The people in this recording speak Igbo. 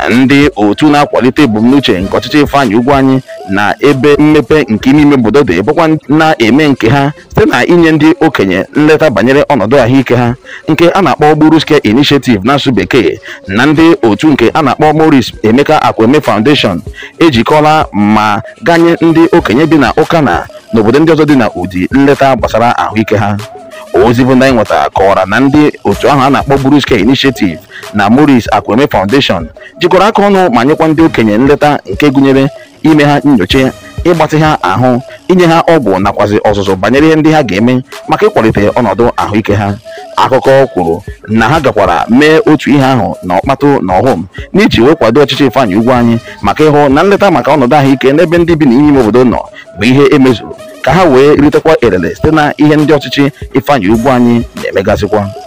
ndị otu na-akwalite ebumnuche nke ọchịchị Ifeanyi Ugwuanyi na ebe mmepe nke ime ime obodo dị bụkwa na-eme nke ha site na inye ndị okenye nleta banyere ọnọdụ ahụike ha nke a na-akpọ Burus Care Initiative n'asụ bekee na ndị otu nke a na-akpọ Maurice Emeka Akweme Foundation ejikọla ma ganye ndị okenye bi na Ụkana n'obodo ndị ọzọ dị na ụdị nleta gbasara ahụike ha ozi bụ ndị anyị nwetara kọwara na ndị otu ahụ a na-akpọ Burus Care Initiative na Maurice Akweme Foundation jikọrọ aka ọnụ ma nyekwa ndị okenye nleta nke gụnyere ime ha nyocha ịgbatị ha ahụ inye ha ọgwụ nakwazi ọzụzụ banyere ihe ndị ha ga-eme maka ịkwalite ọnọdụ ahụike ha akụkọ kwuru na ha gakwara mee otu ihe ahụ na ọkpatụ na ọhụm n'iji wee kwado ọchịchị Ifeanyi Ugwuanyi maka ịhụ na nleta maka ọnọdụ ahụike n'ebe ndị bi n'ime ime obodo nọ bụ ihe emezuru ka ha wee ritekwa elele site na ihe ndị ọchịchị Ifeanyi Ugwuanyi na-emegasịkwa